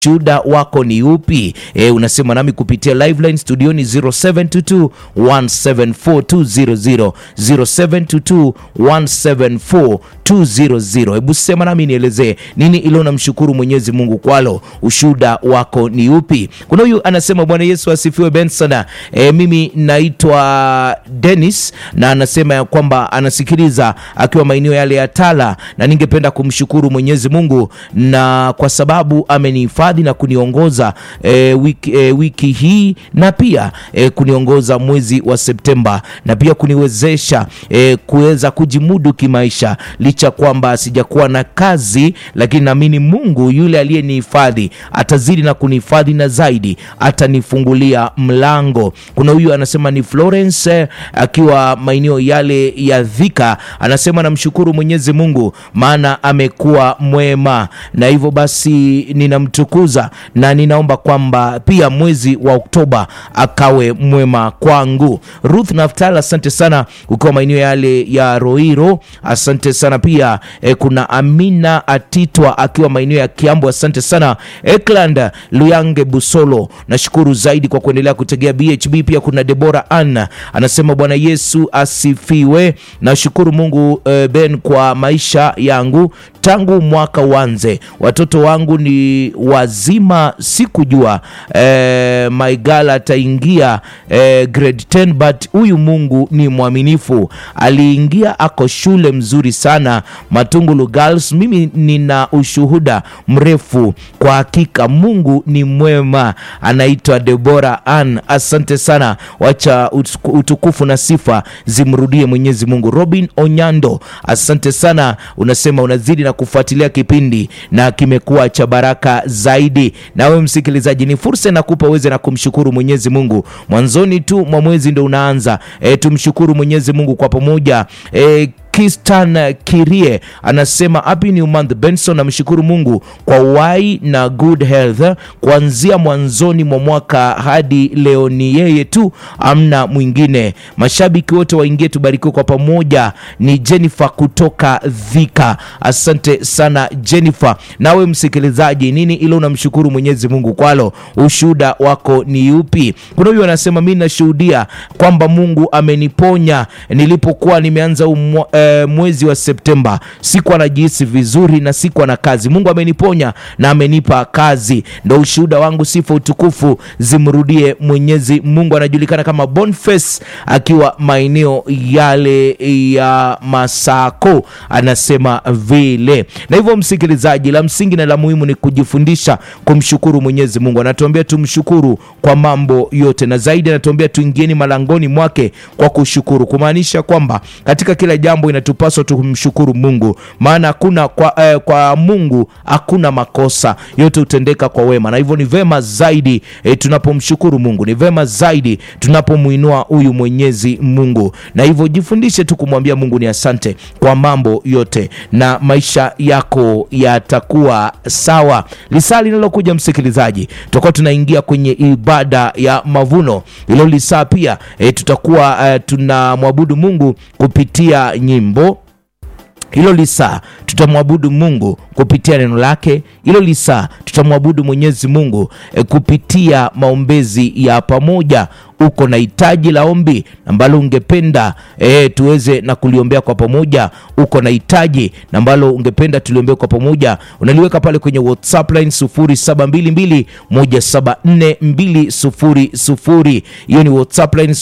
Ushuhuda wako ni upi? E, unasema nami kupitia liveline studioni 0722 174200 0722 174200. Hebu sema nami nielezee nini ilo namshukuru Mwenyezi Mungu kwalo. Ushuhuda wako ni upi? Kuna huyu anasema Bwana Yesu asifiwe Benson. E, mimi naitwa Dennis na anasema ya kwamba anasikiliza akiwa maeneo yale ya Tala, na ningependa kumshukuru Mwenyezi Mungu na kwa sababu amenihifadhi na kuniongoza e, wiki, e, wiki hii na pia e, kuniongoza mwezi wa Septemba na pia kuniwezesha e, kuweza kujimudu kimaisha licha kwamba sijakuwa na kazi, lakini naamini Mungu yule aliyenihifadhi atazidi na kunihifadhi na zaidi atanifungulia mlango. Kuna huyu anasema ni Florence eh, akiwa maeneo yale ya Dhika, anasema namshukuru Mwenyezi Mungu maana amekuwa mwema, na hivyo basi ninamtukuza na ninaomba kwamba pia mwezi wa Oktoba akawe mwema kwangu. Ruth Naftala, asante sana ukiwa maeneo yale ya Roiro, asante sana pia eh, kuna Amina Atitwa akiwa maeneo ya Kiambu, asante sana Ekland Luyange Busolo, nashukuru zaidi kwa kuendelea kutegea BHB. Pia kuna Debora Ann anasema Bwana Yesu asifiwe, nashukuru Mungu eh, Ben kwa maisha yangu tangu mwaka uanze, watoto wangu ni wazima, sikujua eh, Maigala ataingia eh, grade 10 but huyu Mungu ni mwaminifu, aliingia ako shule mzuri sana Matungulu Girls. Mimi nina ushuhuda mrefu kwa hakika, Mungu ni mwema. Anaitwa Debora Ann, asante sana, wacha utukufu na sifa zimrudie Mwenyezi Mungu. Robin Onyando, asante sana, unasema unazidi na kufuatilia kipindi na kimekuwa cha baraka zaidi. Nawe msikilizaji, ni fursa nakupa uweze na kumshukuru Mwenyezi Mungu. Mwanzoni tu mwa mwezi ndo unaanza, e, tumshukuru Mwenyezi Mungu kwa pamoja e, Kistan Kirie anasema happy new month Benson, namshukuru Mungu kwa uhai na good health kuanzia mwanzoni mwa mwaka hadi leo, ni yeye tu, amna mwingine. Mashabiki wote waingie, tubarikiwe kwa pamoja. Ni Jennifer kutoka Dhika, asante sana Jennifer. Nawe msikilizaji, nini ilo unamshukuru Mwenyezi Mungu kwalo? Ushuhuda wako ni upi? Kuna huyu anasema mimi nashuhudia kwamba Mungu ameniponya nilipokuwa nimeanza umwa, E, mwezi wa Septemba sikuwa najihisi vizuri na sikuwa na kazi. Mungu ameniponya na amenipa kazi, ndo ushuhuda wangu. Sifa utukufu zimrudie Mwenyezi Mungu. Anajulikana kama Boniface akiwa maeneo yale ya Masako, anasema vile. Na hivyo msikilizaji, la msingi na la muhimu ni kujifundisha kumshukuru Mwenyezi Mungu. Anatuambia tumshukuru kwa mambo yote, na zaidi anatuambia tuingieni malangoni mwake kwa kushukuru, kumaanisha kwamba katika kila jambo inatupaswa tumshukuru Mungu, maana hakuna kwa, eh, kwa Mungu hakuna makosa, yote hutendeka kwa wema, na hivyo ni vema zaidi eh, tunapomshukuru Mungu, ni vema zaidi tunapomwinua huyu Mwenyezi Mungu, na hivyo jifundishe tu kumwambia Mungu ni asante kwa mambo yote, na maisha yako yatakuwa sawa. Lisaa linalokuja msikilizaji, tutakuwa tunaingia kwenye ibada ya mavuno. Hilo lisaa pia eh, tutakuwa eh, tunamwabudu Mungu kupitia nyimbo hilo lisaa tutamwabudu Mungu kupitia neno lake. Hilo lisaa tutamwabudu Mwenyezi Mungu e, kupitia maombezi ya pamoja. Uko na hitaji la ombi ambalo ungependa e, tuweze na kuliombea kwa pamoja. Uko na hitaji ambalo ungependa tuliombea kwa pamoja, unaliweka pale kwenye WhatsApp line 0722174200. Hiyo ni WhatsApp line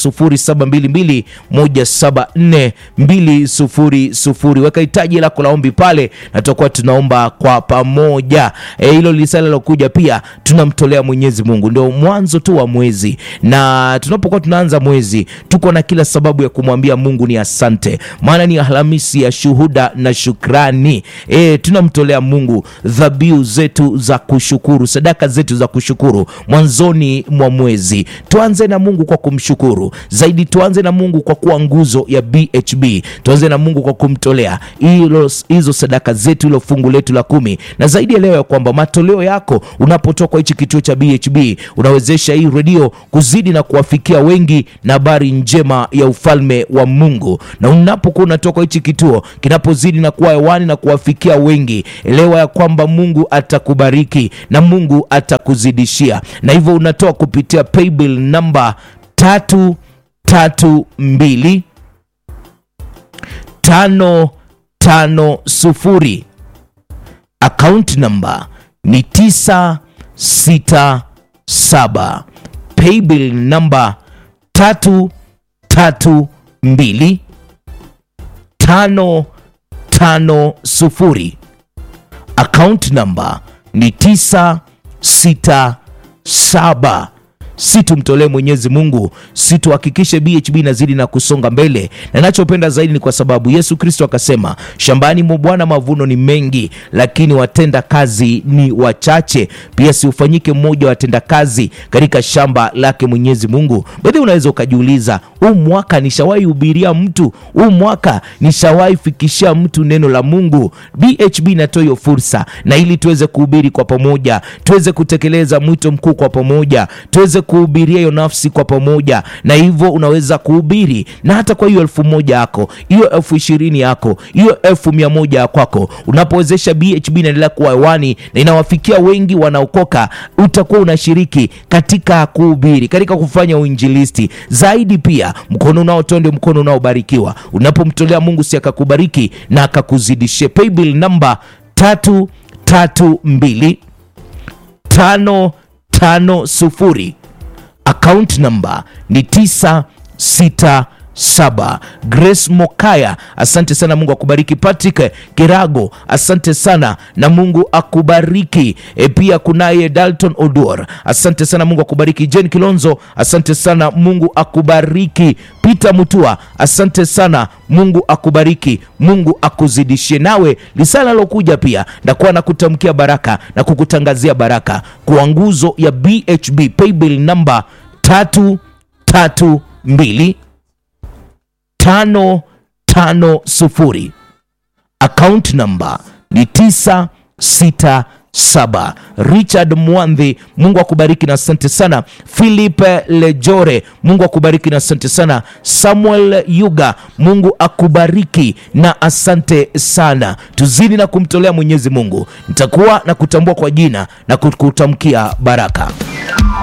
0722174200. Weka hitaji lako la ombi pale na tutakuwa tunaomba kwa pamoja. Hilo e, lisala lilokuja pia tunamtolea Mwenyezi Mungu. Ndio mwanzo tu wa mwezi na tunapokuwa tunaanza mwezi tuko na kila sababu ya kumwambia Mungu ni asante, maana ni Alhamisi ya shuhuda na shukrani. E, tunamtolea Mungu dhabihu zetu za kushukuru, sadaka zetu za kushukuru mwanzoni mwa mwezi. Tuanze na Mungu kwa kumshukuru zaidi, tuanze na Mungu kwa kuwa nguzo ya BHB, tuanze na Mungu kwa kumtolea hilo hizo sadaka zetu, hilo fungu letu la kumi, na zaidi ya leo ya kwamba matoleo yako unapotoka hichi kituo cha BHB unawezesha hii redio kuzidi na kuwafikia kuwafikia wengi na habari njema ya ufalme wa Mungu. Na unapokuwa unatoka hichi kituo kinapozidi na kuwa hewani na kuwafikia wengi, elewa ya kwamba Mungu atakubariki na Mungu atakuzidishia, na hivyo unatoa kupitia paybill namba tatu tatu mbili tano tano sufuri akaunti namba ni tisa sita saba paybill namba tatu tatu mbili tano tano sufuri akaunti namba ni tisa sita saba si tumtolee Mwenyezi Mungu, si tuhakikishe BHB inazidi na kusonga mbele, na nachopenda zaidi ni kwa sababu Yesu Kristo akasema, shambani mwa Bwana mavuno ni mengi, lakini watenda kazi ni wachache. Pia si ufanyike mmoja wa watenda kazi katika shamba lake Mwenyezi Mungu. Baadhi unaweza ukajiuliza, huu mwaka nishawahi hubiria mtu, huu mwaka nishawahi fikishia mtu neno la Mungu? BHB inatoa hiyo fursa, na ili tuweze kuhubiri kwa pamoja, tuweze kutekeleza mwito mkuu kwa pamoja, tuweze kuhubiria hiyo nafsi kwa pamoja, na hivyo unaweza kuhubiri na hata kwa hiyo elfu moja yako, hiyo elfu ishirini yako, hiyo elfu mia moja ya kwako, unapowezesha BHB inaendelea kuwa hewani na inawafikia wengi wanaokoka, utakuwa unashiriki katika kuhubiri, katika kufanya uinjilisti zaidi. Pia mkono unaotoa ndio mkono unaobarikiwa. Unapomtolea Mungu, si akakubariki na akakuzidishie. Paybill namba tatu tatu mbili tano tano sufuri account number ni 967. Grace Mokaya, asante sana, Mungu akubariki. Patrick Kirago, asante sana na Mungu akubariki. E, pia kunaye Dalton Oduor, asante sana, Mungu akubariki. Jen Kilonzo, asante sana, Mungu akubariki. Peter Mutua, asante sana, Mungu akubariki, Mungu akuzidishie. Nawe lisala lokuja pia ndakuwa na kutamkia baraka na kukutangazia baraka kwa nguzo ya BHB paybill namba tatu tatu mbili tano tano sufuri account namba ni tisa sita saba. Richard Mwandhi, Mungu akubariki na asante sana. Philip Lejore, Mungu akubariki na asante sana. Samuel Yuga, Mungu akubariki na asante sana. Tuzidi na kumtolea Mwenyezi Mungu, nitakuwa na kutambua kwa jina na kukutamkia baraka.